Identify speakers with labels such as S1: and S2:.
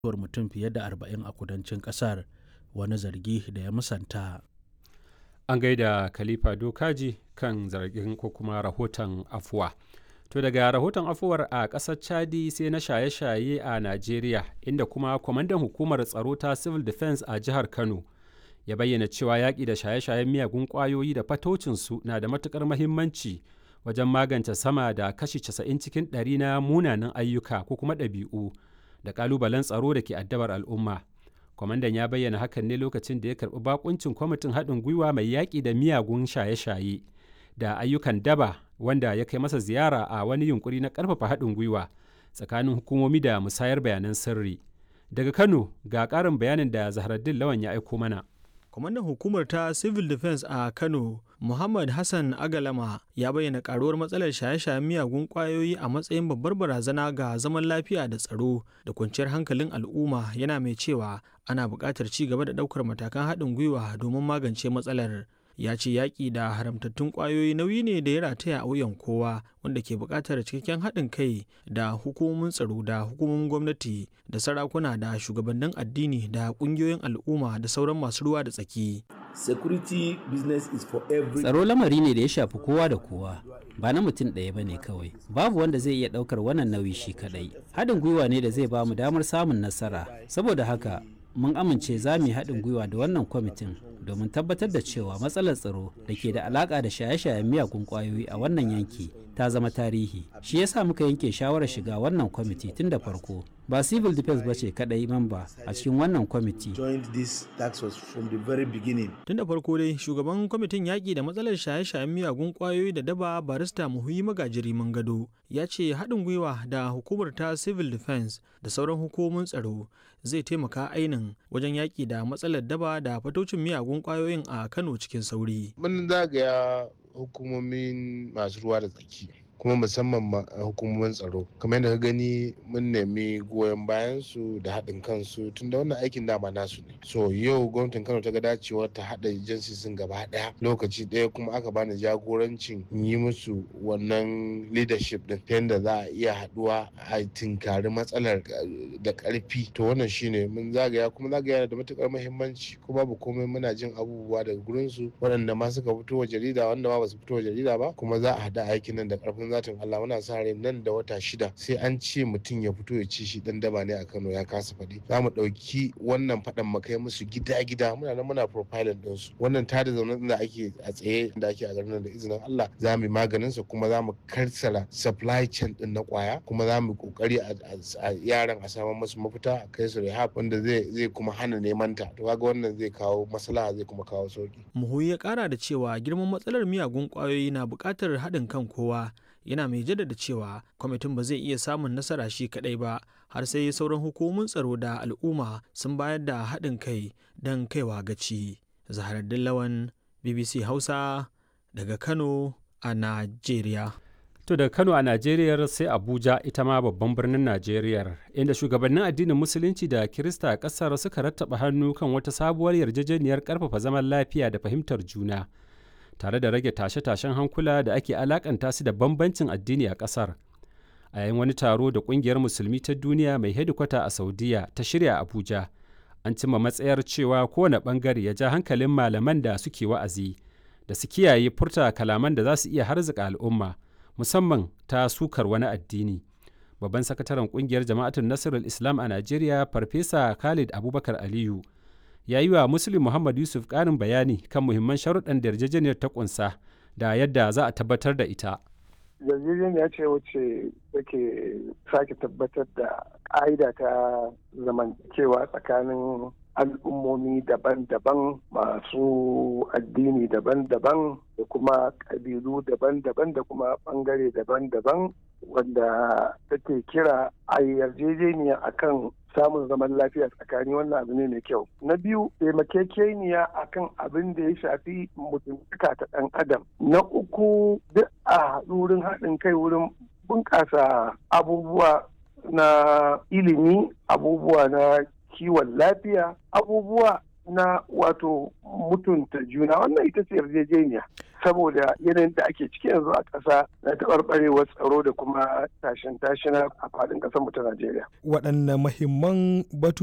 S1: mutuwar mutum fiye da arba'in a kudancin kasar wani zargi da ya musanta
S2: an gaida khalifa dokaji kan zargin ko kuma rahoton afuwa to daga rahoton afuwar a ƙasar chadi sai na shaye-shaye a najeriya inda kuma kwamandan hukumar tsaro ta civil defense a jihar kano ya bayyana cewa yaƙi da shaye-shayen miyagun ƙwayoyi da fatocinsu na da matuƙar mahimmanci wajen magance sama da kashi 90 cikin ɗari na munanan ayyuka ko kuma ɗabi'u da ƙalubalen tsaro da ke addabar al'umma kwamandan ya bayyana hakan ne lokacin da ya karɓi bakuncin kwamitin haɗin gwiwa mai yaƙi da miyagun shaye-shaye da ayyukan daba wanda ya kai masa ziyara a wani yunkuri na ƙarfafa haɗin gwiwa tsakanin hukumomi da musayar bayanan sirri daga kano ga ƙarin bayanin da zaharaddin lawan ya aiko mana
S3: kwamandan hukumar ta civil defense a kano muhammad hassan agalama ya bayyana karuwar matsalar shaye-shayen miyagun kwayoyi a matsayin babbar barazana ga zaman lafiya da tsaro da kwanciyar hankalin al'umma yana mai cewa ana buƙatar ci gaba da ɗaukar matakan haɗin gwiwa domin magance matsalar ya ce yaƙi da haramtattun ƙwayoyi nauyi ne da ya rataya a wuyan kowa wanda ke buƙatar cikakken haɗin kai da hukumomin tsaro da hukumomin gwamnati da sarakuna da shugabannin addini da ƙungiyoyin al'umma da sauran masu ruwa da tsaki.
S4: security business is for every
S5: tsaro lamari ne da ya shafi kowa da kowa ba na mutum ɗaya ba ne kawai babu wanda zai iya ɗaukar wannan nauyi shi kaɗai haɗin gwiwa ne da zai ba mu damar samun nasara saboda haka mun amince za mu yi haɗin gwiwa da wannan kwamitin domin tabbatar da cewa matsalar tsaro da ke da alaƙa da shaye-shayen miyagun ƙwayoyi a wannan yanki ta zama tarihi shi yasa muka yanke shawarar shiga wannan kwamiti tun da farko ba civil defense ba ce kadai mamba a cikin wannan kwamiti
S3: tun da farko dai shugaban kwamitin yaƙi da matsalar shaye-shayen miyagun ƙwayoyi da daba barista muhuyi magajiri gado ya ce haɗin gwiwa da hukumar ta civil defense da sauran hukumomin tsaro zai taimaka ainin wajen yaƙi da matsalar daba da fatocin miyagun ƙwayoyin a kano cikin sauri
S6: mun zagaya hukumomin masu ruwa da tsaki kuma musamman hukumomin tsaro kamar yadda ka gani mun nemi goyon bayan su da haɗin kansu tun da wannan aikin dama nasu ne so yau gwamnatin kano ta ga dacewar ta haɗa jinsi sun gaba ɗaya lokaci ɗaya kuma aka bani jagorancin yi musu wannan leadership din ta yadda za a iya haɗuwa a tinkari matsalar da ƙarfi to wannan shine mun zagaya kuma zagaya da matuƙar muhimmanci ko babu komai muna jin abubuwa daga gurin su waɗanda ma suka fito wa jarida wanda ma ba su fito wa jarida ba kuma za a haɗa aikin nan da ƙarfin zatin Allah muna sa rai nan da wata shida sai an ce mutum ya fito ya ci shi dan daba ne a Kano ya kasa faɗi za mu ɗauki wannan faɗan mu kai musu gida-gida muna nan muna profiling din su wannan tada zaune da ake a tsaye da ake a garin da izinin Allah za mu yi maganin sa kuma za mu karsara supply chain din na kwaya kuma za mu kokari a yaran a samu musu mafita a kai su rehab wanda zai zai kuma hana neman ta to kaga wannan zai kawo maslaha zai kuma kawo sauki
S3: muhuyi ya kara da cewa girman matsalar miyagun kwayoyi na buƙatar haɗin kan kowa yana mai jaddada cewa kwamitin ba zai iya samun nasara shi kadai ba har sai sauran hukumomin tsaro da al'umma sun bayar da haɗin kai don kaiwa gaci zaharar lawan bbc hausa daga kano a najeriya
S2: To da Kano a Najeriya sai Abuja ita ma babban birnin Najeriya inda shugabannin addinin Musulunci da Kirista a ƙasar suka rattaba hannu kan wata sabuwar yarjejeniyar ƙarfafa zaman lafiya da fahimtar juna. tare da rage tashe-tashen hankula da ake alakanta su da bambancin addini a ƙasar a yayin wani taro da ƙungiyar musulmi ta duniya mai hedikwata a saudiya ta shirya abuja an cimma matsayar cewa kowane ɓangare ya ja hankalin malaman da suke wa'azi da su kiyaye furta kalaman da za su iya harzika al'umma musamman ta sukar wani addini babban sakataren ƙungiyar jama'atun nasirul islam a najeriya farfesa khalid abubakar aliyu ya yi wa Muslim Muhammad Yusuf ƙarin bayani kan muhimman sharuɗan da yarjejeniyar ta ƙunsa da yadda za a tabbatar da ita.
S7: Yarjejeniya ce wacce take sake tabbatar da ƙa'ida ta zamantakewa tsakanin al'ummomi daban-daban masu addini daban-daban da kuma ƙabilu daban-daban da kuma ɓangare daban-daban wanda take kira a yarjejeniya akan samun zaman lafiya tsakani wannan abu ne mai kyau na biyu taimakekeniya akan abin da ya shafi mutuntaka ta ɗan adam na uku duk a haɗu wurin haɗin kai wurin bunƙasa abubuwa na ilimi abubuwa na kiwon lafiya abubuwa na wato mutunta juna wannan ita ce yarjejeniya saboda yanayin da ake ciki yanzu a ƙasa na taɓarɓarewar tsaro da kuma tashin tashina a faɗin ƙasar mu ta Najeriya.
S8: Waɗanne mahimman batu